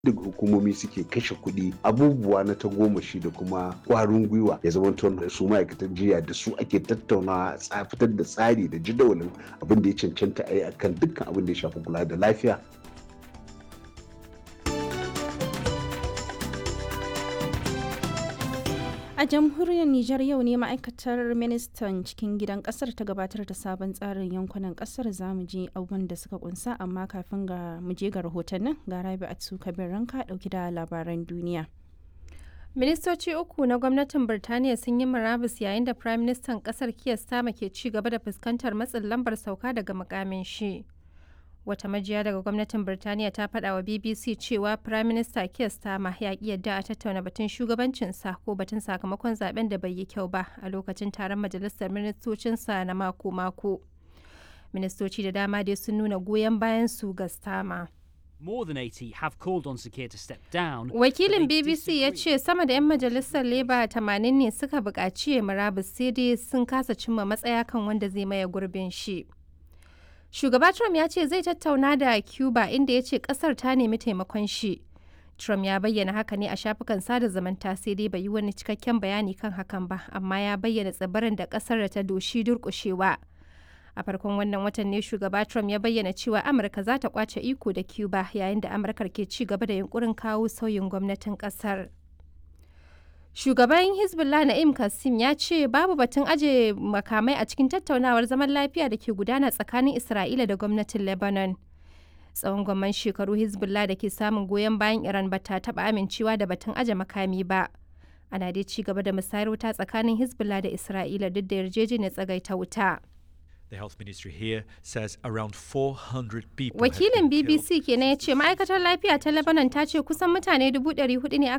duk hukumomi suke kashe kuɗi abubuwa na tagomashi da kuma ƙwarin gwiwa ya zama su ma'aikatan jiya da su ake tattaunawa a fitar da tsari da jadawalin abin da ya cancanta a yi akan dukkan abin da ya shafi kula da lafiya A jamhuriyar Nijar yau ne ma'aikatar ministan cikin gidan kasar ta gabatar da sabon tsarin yankunan kasar zamu je abubuwan da suka kunsa amma kafin ga mu je ga rahotannin ga rabi a kabir ranka dauki da labaran duniya. Ministoci uku na gwamnatin Birtaniya sun yi murabus yayin da Firayim Ministan kasar Keir Starmer ke ci gaba da fuskantar matsin lambar sauka daga mukamin shi. Wata majiya daga gwamnatin Birtaniya ta faɗa wa BBC cewa Prime Minister Keir Starmer ya ƙi yadda a tattauna batun shugabancinsa ko batun sakamakon zaben da bai yi kyau ba a lokacin taron majalisar ministocinsa na mako-mako. Ministoci da dama dai sun nuna goyon bayan su ga Starmer. More than 80 have called on Sakir to step down. Wakilin BBC ya ce sama da 'yan majalisar Labour 80 ne suka buƙaci ya murabus sai dai sun kasa cimma matsaya kan wanda zai maye gurbin shi. Shugaba Trump ya ce zai tattauna da Cuba inda ya ce kasar ta nemi taimakon shi. Trump ya bayyana haka ne a shafukan sada zumunta sai dai bai yi wani cikakken bayani kan hakan ba, amma ya bayyana tsibirin da kasar da ta doshi durƙushewa. A farkon wannan watan ne shugaba Trump ya bayyana cewa Amurka za ta kwace iko da Cuba yayin da Amurkar ke ci gaba da yunkurin kawo sauyin gwamnatin kasar. Shugaban Hezbollah Na'im Kassim ya ce babu batun aje makamai a cikin tattaunawar zaman lafiya da ke gudana tsakanin Isra'ila da gwamnatin Lebanon. Tsawon gwamman shekaru Hezbollah da ke samun goyon bayan Iran ba ta taɓa amincewa da batun aje makami ba. Ana dai ci gaba da musayar wuta tsakanin Hezbollah da Isra'ila duk da yarjejeniyar tsagaita wuta. The health ministry here says around 400 people Wakilin BBC kenan ya ce ma'aikatar lafiya ta Lebanon ta ce kusan mutane 400 ne aka